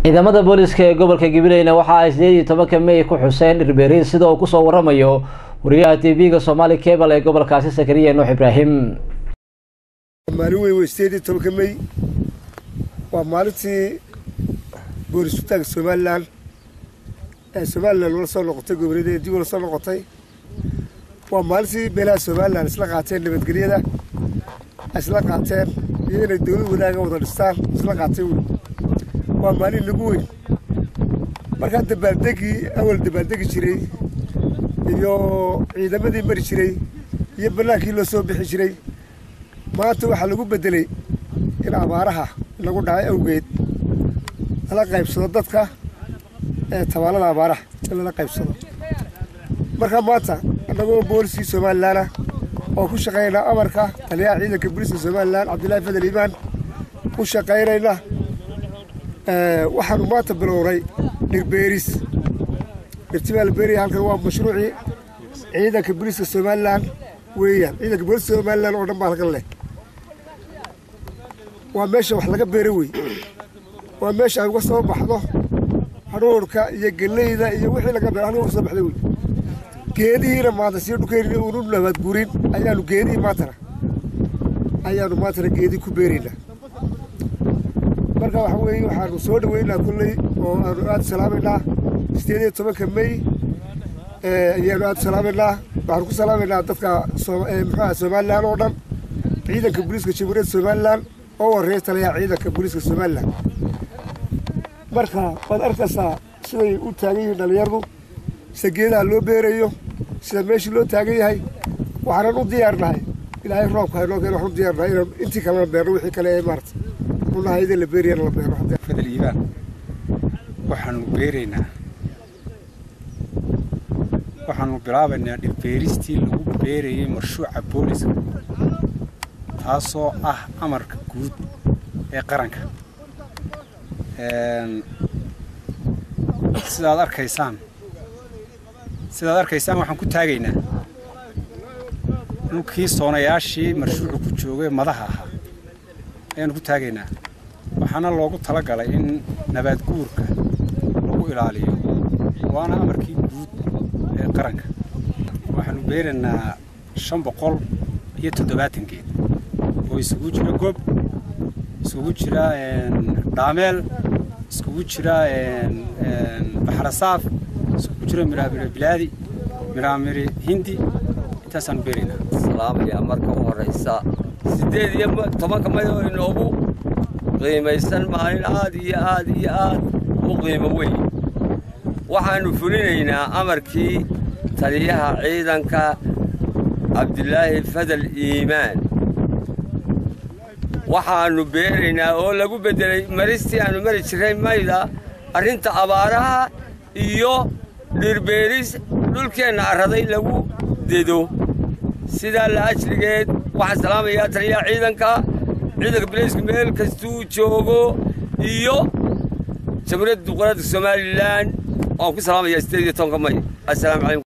ciidamada booliska ee gobolka gabileyna waxa ay sideed iyo tobanka mey ku xuseen dhirbeeriin sida uu kusoo waramayo wariyaha t v-ga soomaali cebal ee gobolkaasi sakariya nuux ibraahim maalin weyn wey sideed iyo tobanka mey waa maalintii boolis utaanka somalilan ee somalilan ula soo noqotay goboleeda dib ula soo noqotay waa maalintii beelaha somalilan isla qaateen nabadgelyada isla qaateen iyo inay dowlad wadaaga wada dhistaan isla qaateen wey waa maalin nagu weyn markaa dabaaldegii awal dabaaldegi jiray iyo ciidamadii mari jiray iyo bannaankii loo soo bixi jiray maanta waxaa lagu beddelay in abaaraha lagu dhacay awgeed lala qaybsado dadka ee tabaalada abaaraha in lala qaybsado markaa maanta annagoo booliskii somalilan ah oo ku shaqaynaa amarka taliyaha ciidanka booliska somalilan cabdillaahi fadal iimaan ku shaqaynayna waxaanu maanta bilownay dhirbeeris dhirtibaa la beeraya halkan waa mashruucii ciidanka booliska somalilan weeyaan ciidanka booliska somalilan oo dhan baa halkan leh waa meesha wax laga beero wey waa meesha ay uga soo baxdo hadhuurka iyo geleyda iyo wixii laga beero halkan uga soo baxda wey geedihiina maanta sii dhukeynin unu nabaad gurin ayaanu geedihii maantana ayaanu maantana geedii ku beeraynaa marka waxa weeye waxaanu soo dhaweynaa kolley oo aanu aada salaamaynaa sideed iyo tobanka mey ayaanu aada salaamaynaa waxaanu ku salaamaynaa dadka muxuaha somalilan oo dhan ciidanka booliiska jamhuuriyadda somalilan oo warreeya taliyaha ciidanka booliiska somalilan marka waad arkaysaa siday u taagan yihiin dhallinyaradu sida geedaha loo beerayo sida meeshii loo taagan yahay waxaanan u diyaarnahay ilaahay roobka haynoo keen waxaan u diyaarnahay inaan intii kalena beerno wixii kale ee maarata unahayda la beeriyana la beero fadal iibaan waxaanu beeraynaa waxaanu bilaabaynaa dhirbeeristii lagu beerayay marshuuca booliska taasoo ah amarka guud ee qaranka sidaad arkaysaan sidaad arkaysaan waxaan ku taagaynaa dhulkii soonayaashii marshuucu ku joogay madaha ahaa ayaanu ku taagaynaa waxaana loogu talagalay in nabaad guurka lagu ilaaliyo waana amarkii guud ee qaranka waxaanu beeraynaa shan boqol iyo toddobaatan geed oo isugu jira gob isugu jira dhaameel iskugu jira baxrasaaf iskugu jira miraamire bilaadi miraamire hindi intaasaanu beeraynaa salaamaya marka u horraysa siddeed iyo tobanka mayoo inoogu qiimaysan maalin aad iyo aad iyo aad u qiimo weyn waxaannu fulinaynaa amarkii taliyaha ciidanka cabdilaahi fadal iimaan waxaannu beeraynaa oo lagu beddelay maristii aannu mari jirray mayda arrinta abaaraha iyo dhirbeeris dhulkeenna arraday lagu dedo sidaa la ajligeed waxaan salaamayaa taliyaha ciidanka ciidanka bilaysku meel kastuu joogo iyo jamhuuriyadda duqaradda somalilan waan ku salaamayaa sideed iyo tobanka may assalaamu calaykum